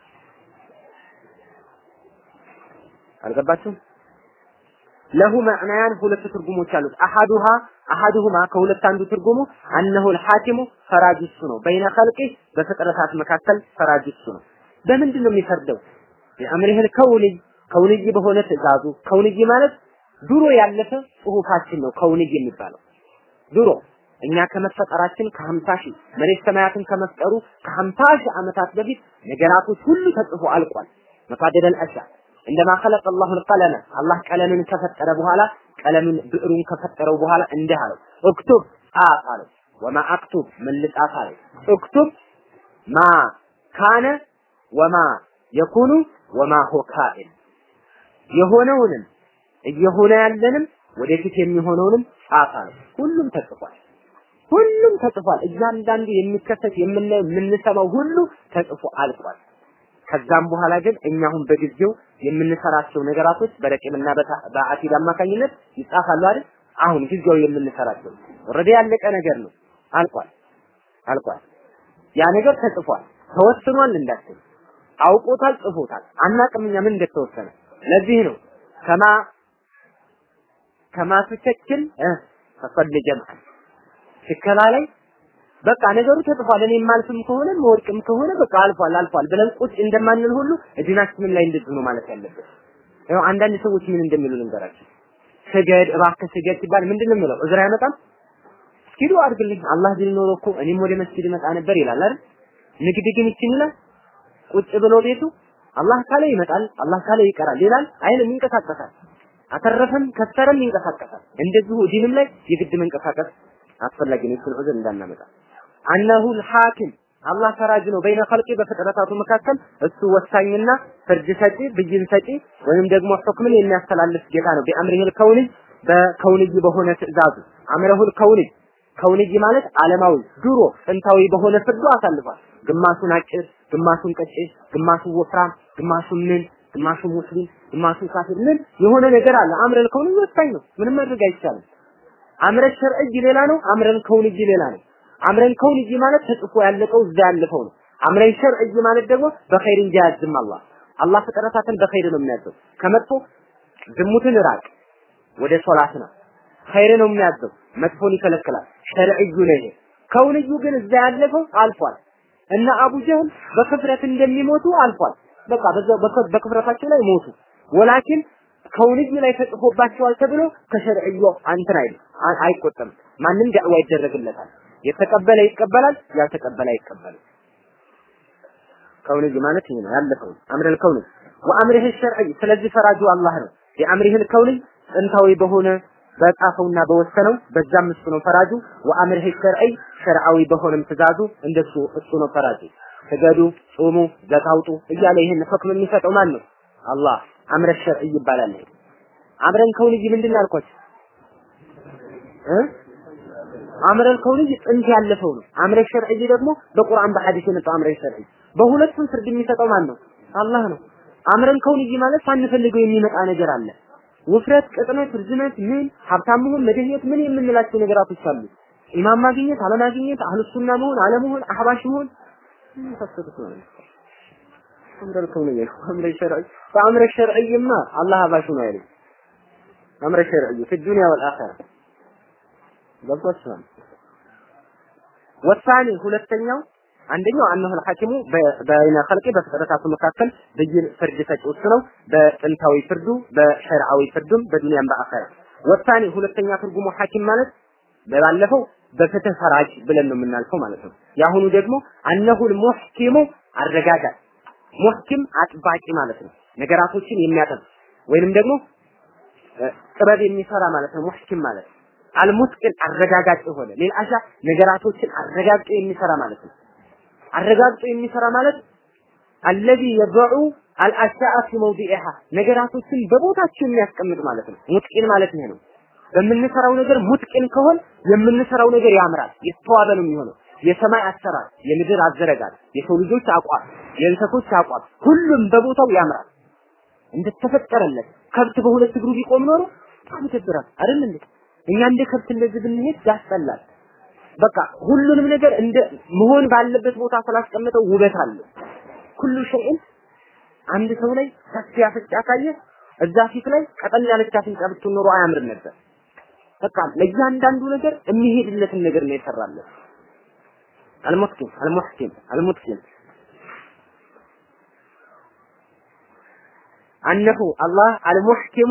አልገባችሁም? ለሁ መዕናያን ሁለት ትርጉሞች አሉት። አሐዱሃ አሐዱሁማ ከሁለት አንዱ ትርጉሙ አነሁ አልሐኪሙ ፈራጅ እሱ ነው። በይነ ኸልቂ በፍጥረታት መካከል ፈራጅ እሱ ነው። በምንድን ነው የሚፈርደው? የአምሪህል ከውንይ ከውንይ በሆነ ትእዛዙ ከውንይ ማለት ድሮ ያለፈ ጽሁፋችን ነው ከውንይ የሚባለው ድሮ እኛ ከመፈጠራችን ከሀምሳ ሺህ መሬት ሰማያትን ከመፍጠሩ ከሀምሳ ሺህ ዓመታት በፊት ነገራቶች ሁሉ ተጽፎ አልቋል። መፋደደል አሻ እንደማ ኸለቀ አላሁ አልቀለመ አላህ ቀለምን ከፈጠረ በኋላ ቀለምን ብዕሩን ከፈጠረው በኋላ እንዲህ አለው እክቱብ ጻፍ አለው። ወማ አክቱብ ምን ልጻፍ አለው። እክቱብ ማ ካነ ወማ የኩኑ ወማ ሆ ካኢን የሆነውንም እየሆነ ያለንም ወደፊት የሚሆነውንም ጻፍ አለው። ሁሉም ተጽፏል። ሁሉም ተጽፏል። እያንዳንዱ የሚከሰት የምናየው የምንሰማው ሁሉ ተጽፎ አልቋል። ከዛም በኋላ ግን እኛ አሁን በጊዜው የምንሰራቸው ነገራቶች በረቂምና በአሲድ አማካኝነት ይጻፋሉ አይደል? አሁን ጊዜው የምንሰራቸው ኦልሬዲ ያለቀ ነገር ነው። አልቋል አልቋል። ያ ነገር ተጽፏል፣ ተወስኗል እንዳትል አውቆታል፣ ጽፎታል። አናቅም እኛ ምን እንደተወሰነ። ለዚህ ነው ከማ ከማ ትቸክል ፈቀድ ጀምዓ ሽከላ ላይ በቃ ነገሩ ተጽፏል። እኔ ማልፍም ከሆነ መወድቅም ከሆነ በቃ አልፏል አልፏል ብለን ቁጭ እንደማንል ሁሉ እድናችንን ላይ እንደዚህ ነው ማለት ያለበት። ያው አንዳንድ ሰዎች ምን እንደሚሉ ልንገራችሁ። ስገድ እባክህ ስገድ ሲባል ምንድን ነው የሚለው? እዝራ አይመጣም። እስኪ ዱአ አድርግልኝ አላህ ቢል ኖሮ እኮ እኔም ወደ መስጊድ እመጣ ነበር ይላል አይደል? ንግድ ግን ይችን ይላል ቁጭ ብሎ ቤቱ አላህ ካለ ይመጣል፣ አላህ ካለ ይቀራል ይላል። አይልም፣ ይንቀሳቀሳል። አተረፈም ከሰረም ይንቀሳቀሳል። እንደዚሁ ዲንም ላይ የግድ መንቀሳቀስ አስፈላጊ ነው። እሱን ዑዝር እንዳናመጣ አነሁ ልሐኪም አላህ ፈራጅ ነው። በይነ ኸልቂ በፍጥረታቱ መካከል እሱ ወሳኝና ፍርድ ሰጪ ብይን ሰጪ ወይም ደግሞ ሁክምን የሚያስተላልፍ ጌታ ነው። ቢአምሪሂል ከውንይ በከውንይ በሆነ ትእዛዙ አምረሁል ከውንይ ከውንይ ማለት ዓለማዊ ድሮ ጥንታዊ በሆነ ፍርዱ አሳልፏል። ግማሹን አጭር፣ ግማሹን ቀጭን፣ ግማሹን ወፍራም፣ ግማሹን ምን፣ ግማሹን ሙስሊም፣ ግማሹን ካፊር ምን የሆነ ነገር አለ። አምረል ከውንይ ወሳኝ ነው። ምንም ማድረግ አይቻልም። አምረ ሸርዕይ ሌላ ነው። አምረን ከውንይ ሌላ ነው። አምረን ከውንይ ማለት ተጽፎ ያለቀው እዛ ያለፈው ነው። አምረን ሸርዕይ ማለት ደግሞ በኸይር እንጂ አያዝም አላህ አላህ ፍጥረታትን በኸይር ነው የሚያዘው። ከመጥፎ ዝሙትን ራቅ፣ ወደ ሶላት ነው። ኸይር ነው የሚያዘው፣ መጥፎን ይከለክላል። ሸርዕዩ ነው ይሄ። ከውንዩ ግን እዛ ያለፈው አልፏል። እና አቡ ጀህል በክፍረት እንደሚሞቱ አልፏል። በቃ በዛው በክፍረታቸው ላይ ሞቱ። ወላኪን ከውንዩ ላይ ተጽፎባቸዋል ተብሎ ከሸርዕዩ አንተን አይል አይቆጠም። ማንም ዳዕዋ ይደረግለታል። የተቀበለ ይቀበላል፣ ያልተቀበለ አይቀበልም። ከውንጅ ማለት ይሄ ነው ያለፈው አምረል ከውን ወአምሪህ ሸርዒ ስለዚህ ፈራጁ አላህ ነው። የአምሪህል ከውን ጥንታዊ በሆነ በጻፈውና በወሰነው በዛም እሱ ነው ፈራጁ። ወአምሪህ ሸርዒ ሸርዓዊ በሆነም ትእዛዙ እንደሱ እሱ ነው ፈራጁ። ስገዱ፣ ጾሙ፣ ዘካውጡ እያለ ይህን ህክም የሚሰጠው ማን ነው? አላህ። አምረ ሸርዒ ይባላል። አምረን ከውንይ ምንድን ነው ያልኳችሁ እ አምረል ከውንይ ጥንት ያለፈው ነው። አምረ ሸርዒ ደግሞ በቁርአን በሐዲስ የመጣው አምረ ሸርዒ። በሁለቱም ፍርድ የሚሰጠው ማን ነው? አላህ ነው። አምረን ከውንይ ማለት ሳንፈልገው የሚመጣ ነገር አለ። ውፍረት፣ ቅጥነት፣ ርዝመት፣ ምን ሀብታም መሆን፣ መደህየት ምን የምንላቸው ነገራቶች አሉ። ኢማም ማግኘት፣ አለማግኘት፣ አህሉ ሱና መሆን፣ አለመሆን፣ አህባሽ መሆን የመሳሰሉት ነው። አምረል ከውንይ አምረ ሸርዒ በአምረ ሸርዒማ አላህ አህባሽ ነው አይደል? አምረ ሸርዒ في الدنيا والآخرة ገብቷችኋል። ወሳኔ ሁለተኛው አንደኛው አነሁ الحاكሙ በይነ ኸልቂ በፍጥረታቱ መካከል ብይን ፍርድ ሰጪ እሱ ነው። በጥንታዊ ፍርዱ በሸርዓዊ ፍርዱም በዱንያም በአኸራ። ወሳኔ ሁለተኛ ትርጉሙ ሐኪም ማለት በባለፈው በፍትህ ፈራጅ ብለን ነው የምናልፈው ማለት ነው። የአሁኑ ደግሞ አነሁል ሙሕኪሙ አረጋጋጭ ሙሕኪም አጥባቂ ማለት ነው። ነገራቶችን የሚያጠብ ወይንም ደግሞ ጥበብ የሚሰራ ማለት ነው። ሙሕኪም ማለት አልሙትቅን አረጋጋጭ የሆነ ሌላሻ ነገራቶችን አረጋግጦ የሚሰራ ማለት ነው። አረጋግጦ የሚሰራ ማለት አለዚ የضዑ አልአሻአ ፊ መውዲኢሃ ነገራቶችን በቦታቸው የሚያስቀምጥ ማለት ነው። ሙትቂን ማለት ይሄ ነው። በምንሰራው ነገር ሙትቂን ከሆን የምንሰራው ነገር ያምራል፣ የተዋበ ነው የሚሆነው። የሰማይ አሰራር፣ የምድር አዘረጋል፣ የሰው ልጆች አቋም፣ የእንሰቶች አቋም ሁሉም በቦታው ያምራል እንደተፈጠረለት። ከብት በሁለት እግሩ ቢቆም ኖሮ በጣም ይደብራል አይደል እንዴ? እኛ እንደ ከብት እንደዚህ ብንሄድ ያስጠላል። በቃ ሁሉንም ነገር እንደ መሆን ባለበት ቦታ ስላስቀመጠው ውበት አለው። ሁሉ ሸይን አንድ ሰው ላይ ሰፊ አፍንጫ ካየ እዛ ፊት ላይ ቀጠን ያለች አፍንጫ ብትኖር ኖሮ አያምርም ነበር። በቃ ለእያንዳንዱ ነገር የሚሄድለትን ነገር ነው የሰራለት። አልሙሕኪም አልሙሕኪም አልሙትኪም አነሁ አላህ አልሙሕኪሙ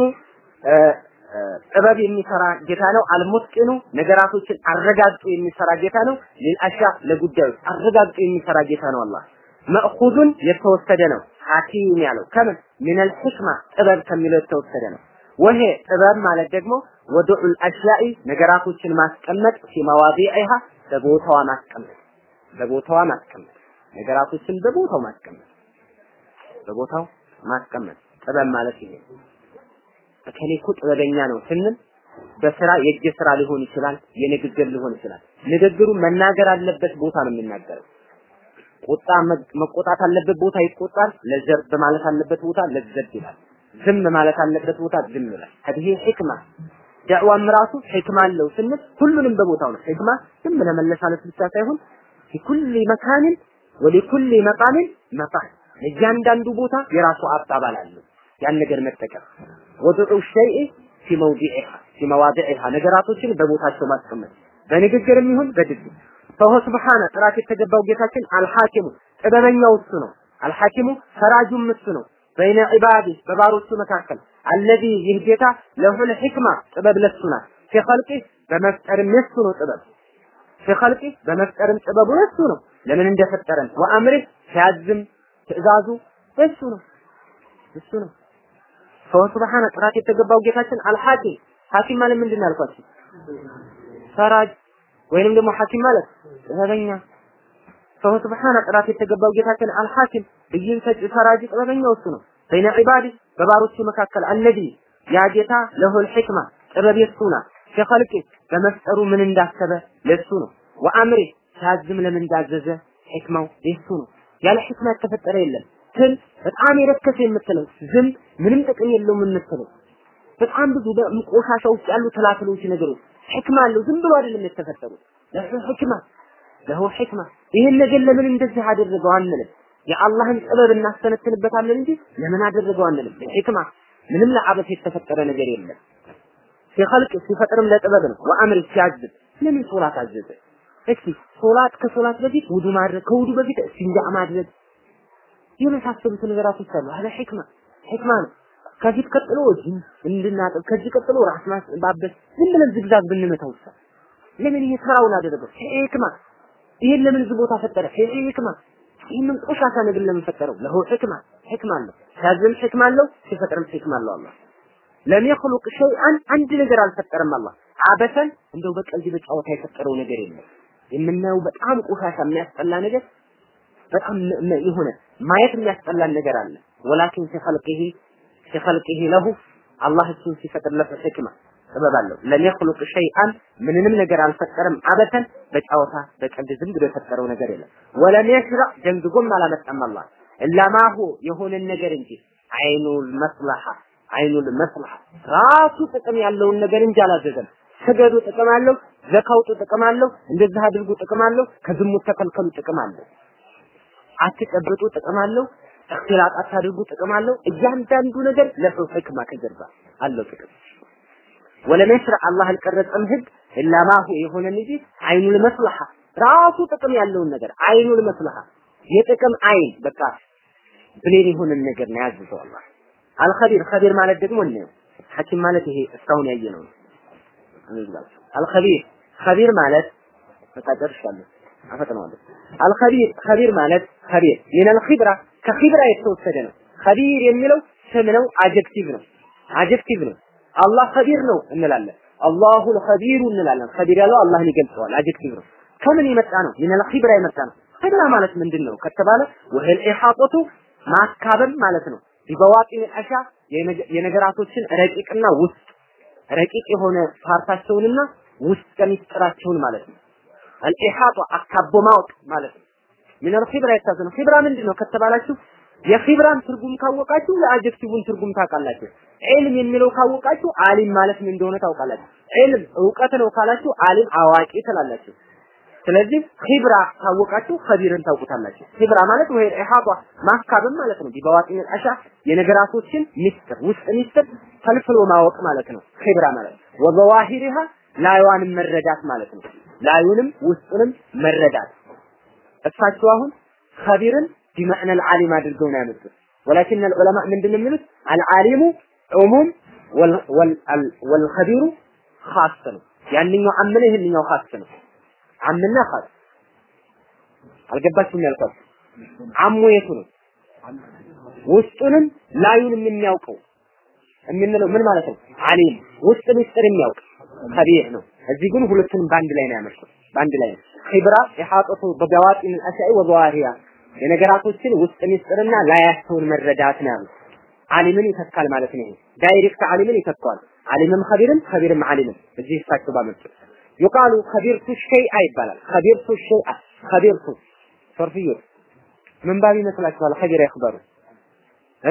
ጥበብ የሚሰራ ጌታ ነው። አልሙትቂኑ ነገራቶችን አረጋግጦ የሚሰራ ጌታ ነው። ሊልአሻ ለጉዳዮች አረጋግጦ የሚሰራ ጌታ ነው። አላህ መእኹዙን የተወሰደ ነው። ሐኪም ያለው ከምን ሚነል ሕክማ ጥበብ ከሚለው የተወሰደ ነው። ወሄ ጥበብ ማለት ደግሞ ወዱዑል አሽያኢ ነገራቶችን ማስቀመጥ ፊመዋዲዒሃ በቦታዋ ማስቀመጥ በቦታዋ ማስቀመጥ ነገራቶችን በቦታው ማስቀመጥ በቦታው ማስቀመጥ ጥበብ ማለት ይሄ እከሌ እኮ ጥበበኛ ነው ስንል በስራ የእጅ ስራ ሊሆን ይችላል፣ የንግግር ሊሆን ይችላል። ንግግሩ መናገር አለበት ቦታ ነው የሚናገረው። ቁጣ መቆጣት አለበት ቦታ ይቆጣል። ለዘብ ማለት አለበት ቦታ ለዘብ ይላል። ዝም ማለት አለበት ቦታ ዝም ይላል። ይሄ ሕክማ ዳዕዋም ራሱ ሕክማ አለው ስንል ሁሉንም በቦታው ነው። ሕክማ ዝም ለመለሳለስ ብቻ ሳይሆን ሊኩል መካንን ወሊኩል መቃምን መቃን ለእያንዳንዱ ቦታ የራሱ አባባል አለው። ያን ነገር መጠቀም ወዱዑ ሸይእ ፊ መውዲዒሃ ፊ መዋዲዒሃ ነገራቶችን በቦታቸው ማስቀመጥ በንግግርም ይሁን በድግም ፈሆ ስብሓነ ጥራት የተገባው ጌታችን አልሐኪሙ ጥበበኛው እሱ ነው። አልሐኪሙ ፈራጁም እሱ ነው። በይነ ዒባዲ በባሮቹ መካከል አለዚ ይህ ጌታ ለሁል ሕክማ ጥበብ ለሱ ናት። ፊ ኸልቂ በመፍጠርም የሱ ነው ጥበብ ፊ ኸልቂ በመፍጠርም ጥበቡ የሱ ነው። ለምን እንደፈጠረን ወአምሪህ ሲያዝም ትእዛዙ እሱ ነው እሱ ነው። ሰው ሱብሃነ ጥራት የተገባው ጌታችን አልሐኪም ሐኪም ማለት ምንድን ነው ያልኳችሁ? ፈራጅ ወይንም ደግሞ ሐኪም ማለት ጥበበኛ። ሰው ሱብሃነ ጥራት የተገባው ጌታችን አልሐኪም ብይን ሰጪ ፈራጅ ጥበበኛው እሱ ነው። በይነ ዒባዲ በባሮቹ መካከል አለዚ ያ ጌታ ለሁል ሕክማ ጥበብ የሱ ናት። ፊ በመፍጠሩ ምን እንዳሰበ ለሱ ነው። ወአምሪ ሲያዝም ለምን እንዳዘዘ ሕክማው የሱ ነው። ያለ ሕክማ የተፈጠረ የለም። ትል በጣም የረከሰ የምትለው ዝም ምንም ጥቅም የለውም የምትለው በጣም ብዙ ቆሻሻ ውስጥ ያሉ ትላትሎች ነገሮች ሕክማ አለው። ዝም ብሎ አይደለም የተፈጠሩት። ለሁ ሕክማ ለሁ ሕክማ። ይህን ነገር ለምን እንደዚህ አደረገው አንልም። የአላህን ጥበብ እናስተነትንበታለን እንጂ ለምን አደረገው አንልም። ሕክማ ምንም ለአበስ የተፈጠረ ነገር የለም። ሲኸልቅ ሲፈጥርም ለጥበብ ነው። ወአምር ሲያዝብ ለምን ሶላት አዘዘ? እስኪ ሶላት ከሶላት በፊት ውዱ ማድረግ ከውዱ በፊት እስቲንጃ ማድረግ የመሳሰሉት ነገራቶች አሉ። አለ ሕክማ ሕክማ ነው። ከፊት ቀጥሎ እጅ እንድናጠብ፣ ከዚህ ቀጥሎ ራስ ማስባበስ፣ ዝም ብለን ዝግዛግ ብንመታው ለምን ይሄ ተራውን አደረገው? ሂክማ ይሄን ለምን እዚህ ቦታ ፈጠረ? ሂክማ ይህንን ቆሻሻ ነገር ለምን ፈጠረው? ለሁ ሕክማ ሕክማ አለው። ሲያዝም ሕክማ አለው፣ ሲፈጥርም ሕክማ አለው። አላህ ለም የኽሉቅ ሸይአን አንድ ነገር አልፈጠረም። አላህ አበሰን እንደው በቀልድ በጨዋታ የፈጠረው ነገር የለም። የምናየው በጣም ቆሻሻ የሚያስጠላ ነገር በጣም የሆነ ማየት የሚያስጠላን ነገር አለ። ወላኪን ሲኸልቂሂ ሲኸልቂሂ ለሁ አላህ እሱን ሲፈጥርለት ሕክማ ጥበብ አለው። ለም የኽሉቅ ሸይአን ምንንም ነገር አልፈጠረም። አበተን በጨዋታ በቀልድ ዝም ብሎ የፈጠረው ነገር የለም። ወለም የሽረዕ ደንግጎም አላመጣም አላህ እላማሁ የሆነን ነገር እንጂ አይኑል መስለሐ አይኑል መስለሐ ራሱ ጥቅም ያለውን ነገር እንጂ አላዘዘም። ስገዱ ጥቅም አለው፣ ዘካውጡ ጥቅም አለው፣ እንደዚህ አድርጉ ጥቅም አለው፣ ከዝሙት ተከልከሉ ጥቅም አለው፣ አትጨብጡ ጥቅም አለው፣ እክትላጥ አታድርጉ ጥቅም አለው። እያንዳንዱ ነገር ለሁ ሕክማ ከጀርባ አለው ጥቅም ወለም የሽረዕ አላህ አልቀረጸም ህግ ኢላ ማሁ የሆነን እንጂ አይኑል መስለሐ ራሱ ጥቅም ያለውን ነገር አይኑል መስለሐ የጥቅም አይን በቃ ብሌን የሆነን ነገር ነው ያዘዘው አላህ። አልኸቢር ኸቢር ማለት ደግሞ ነው ሐኪም ማለት ይሄ እስካሁን ያየነው ነው። እንግላችሁ አልኸቢር ኸቢር ማለት በቃ ጨርሻለሁ፣ አፈጥነዋለሁ። አልኸቢር ኸቢር ማለት ኸቢር ሚነል ኺብራ ከኺብራ የተወሰደ ነው። ኸቢር የሚለው ስም ነው፣ አጀክቲቭ ነው፣ አጀክቲቭ ነው። አላህ ኸቢር ነው እንላለን። አላሁል ኸቢሩ እንላለን። ኸቢር ያለው አላህን ይገልጸዋል። አጀክቲቭ ነው። ከምን የመጣ ነው? ሚነል ኺብራ የመጣ ነው። ኺብራ ማለት ምንድን ነው ከተባለ ወህል ኢሓጦቱ ማካበል ማለት ነው። ቢበዋጢን አሻ የነገራቶችን ረቂቅና ውስጥ ረቂቅ የሆነ ፓርታቸውንና ውስጥ ሚስጥራቸውን ማለት ነው። አልኢሓጦ አካቦ ማወቅ ማለት ነው። ሚነል ኺብራ የታዘ ነው። ኺብራ ምንድን ነው ከተባላችሁ የኺብራን ትርጉም ካወቃችሁ የአጀክቲቭን ትርጉም ታውቃላችሁ። ዒልም የሚለው ካወቃችሁ አሊም ማለት ምን እንደሆነ ታውቃላችሁ። ዒልም እውቀት ነው ካላችሁ አሊም አዋቂ ትላላችሁ። ስለዚህ ኺብራ ካወቃችሁ ኸቢርን ታውቁታላችሁ። ኺብራ ማለት ወይ ኢሃባ ማካበብ ማለት ነው። ቢበዋጢን አሻ የነገራቶችን ሚስጥር ውስጥ ሚስጥር ፈልፍሎ ማወቅ ማለት ነው። ኺብራ ማለት ወዘዋሂሪሃ ላዩንም መረዳት ማለት ነው። ላዩንም ውስጡንም መረዳት እሳቸው አሁን ኸቢርን ቢመዕነ አልዓሊም አድርገው ነው ያመጡት። ወላኪን العلماء ምንድን ነው የሚሉት አልዓሊሙ ዑሙም ወልኸቢሩ ኻስ ነው። ያንኛው አምነ ይህንኛው ኻስ ነው። አምና ኻስ አልገባችሁም ያልኳችሁ አሙ የቱ ነው? ውስጡንም ላዩንም የሚያውቀው የምንለው ምን ማለት ነው? አሊም ውስጥ ምስጢር የሚያውቅ ከቢር ነው። እዚህ ግን ሁለቱንም በአንድ ላይ ነው ያመጣው። በአንድ ላይ ነው። ኺብራ ኢሓጠቱ በገዋጢን አልአሽያኢ ወዘዋሂሪሃ የነገራቶችን ውስጥ ምስጢርና ላያቸውን መረዳት ነው ያሉት። አሊምን ይተካል ማለት ነው። ዳይሬክት አሊምን ይተካዋል። አሊምም ኸቢርም ኸቢርም አሊምም እዚህ እሳቸው ባመጡት ይቃሉ ኸቢርቱ ሸይአ ይባላል። ኸቢርቱ ሸይአ ኸቢርቱ ሰርፍዩ ምን ባብ ይመስላችኋል? ኸቢር ይኽበሩ እ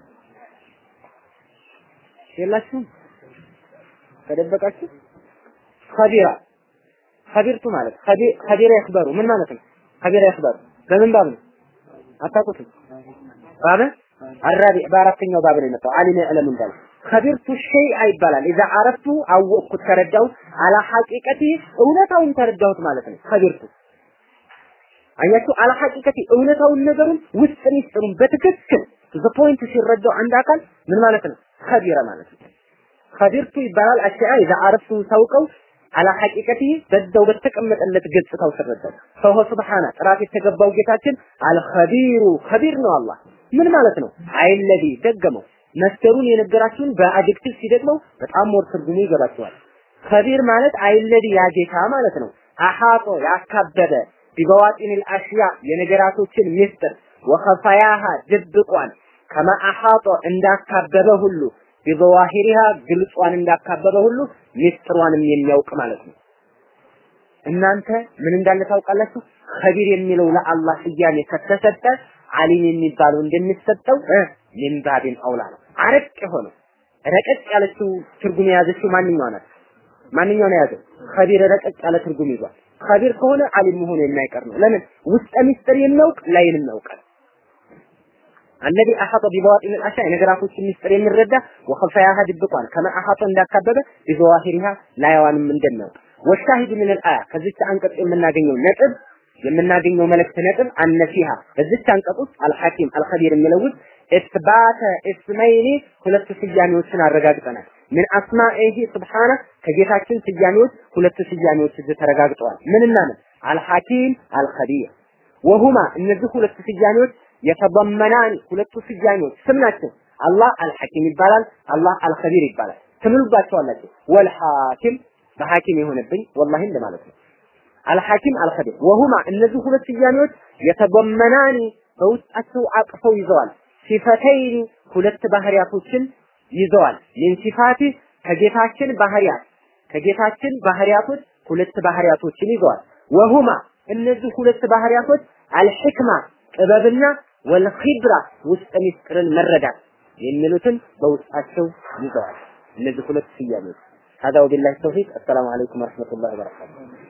የላችሁም ተደበቃችሁ። ኸቢራ ኸቢርቱ ማለት ኸቢራ ይኽበሩ ምን ማለት ነው? ኸቢራ ይኽበሩ በምን ባብ ነው? አታውቁትም? ባብ አራቢዕ በአራተኛው ባብ ነው የመጣው አሊም ያዕለም እንዳለ ከቢርቱ ሸይአ ይባላል። ኢዛ አረፍቱ አወቅኩት ተረዳው አላ ሐቂቀቲ እውነታውን ተረዳሁት ማለት ነው። ከቢርቱ አያችሁ፣ አላ ሐቂቀቲ እውነታውን ነገሩን ውስጥ ሚስጥሩን በትክክል ዘ ፖይንት ሲረዳው አንድ አካል ምን ማለት ነው? ከቢረ ማለት ነው። ከቢርቱ ይባላል። አሽያ ኢዛ አረፍቱ ሳውቀው አላ ሐቂቀቲ በዛው በተቀመጠለት ገጽታው ተረዳው። ፈሆ ሱብሃነ ጥራት የተገባው ጌታችን አልኸቢሩ ከቢር ነው አላህ ምን ማለት ነው? አይለዚ ደገመው መስደሩን የነገራችሁን በአጀክቲቭ ሲደግመው በጣም ሞር ትርጉሙ ይገባችኋል። ከቢር ማለት አይለዲ ያጌታ ማለት ነው። አሐጦ ያካበበ ቢበዋጢኒል አሽያ የነገራቶችን ምስጢር ወኸፋያሃ ድብቋን ከማ አሐጦ እንዳካበበ ሁሉ ቢዘዋሂሪሃ ግልጿን እንዳካበበ ሁሉ ምስጢሯንም የሚያውቅ ማለት ነው። እናንተ ምን እንዳለ ታውቃላችሁ? ከቢር የሚለው ለአላህ ስያሜ ከተሰጠ አሊም የሚባለው እንደሚሰጠው ሚን ባቢን አውላ ነው። አረቅ የሆነ ረቀቅ ያለችው ትርጉም የያዘችው ማንኛው ናት? ማንኛው ነው የያዘው? ከቢር ረቀቅ ያለ ትርጉም ይዟል። ከቢር ከሆነ አሊም መሆኑ የማይቀር ነው። ለምን? ውስጠ ሚስጥር የሚያውቅ ላይንም ያውቃል። አለዚ አሐጠ ቢበዋጢን አልአሻ የነገራቶችን ሚስጥር የሚረዳ ወኸፋያሃ ድብቋን ከመ አሐጠ እንዳካበበ ቢዘዋሂሪሃ ላይዋንም እንደሚያውቅ ወሻሂድ ምን አልአያ ከዚች አንቀጽ የምናገኘው ነጥብ የምናገኘው መልእክት ነጥብ አነፊሃ በዚች አንቀጽ ውስጥ አልሐኪም አልኸቢር የሚለው ውስጥ ኢስባተ እስመይኒ ሁለት ስያሜዎችን አረጋግጠናል። ምን አስማኢሂ ስብሓነ ከጌታችን ስያሜዎች ሁለት ስያሜዎች እዚህ ተረጋግጠዋል። ምንና ምን? አልሐኪም አልኸቢር ወሁማ እነዚህ ሁለት ስያሜዎች የተበመናን ሁለቱ ስያሜዎች ስም ናቸው። አላህ አልሐኪም ይባላል፣ አላህ አልኸቢር ይባላል። ትምሉባቸዋላችሁ። ወልሐኪም በሐኪም የሆነብኝ ወላሂ እንደማለት ነው። አልሐኪም አልኸቢር ወሁማ እነዚህ ሁለት ስያሜዎች የተበመናኒ በውስጣቸው አቅፈው ይዘዋል። ሲፈተይኒ ሁለት ባህሪያቶችን ይዘዋል። ሚን ሲፋቲ ከጌታችን ባህሪያት ከጌታችን ባህሪያቶች ሁለት ባህሪያቶችን ይዘዋል። ወሁማ እነዚህ ሁለት ባህሪያቶች አልሕክማ ጥበብና ወልኺብራ ውስጥ ሚስጥርን መረዳት የሚሉትን በውስጣቸው ይዘዋል። እነዚህ ሁለት ስያሜዎች هذا وبالله التوفيق السلام عليكم ورحمة الله وبركاته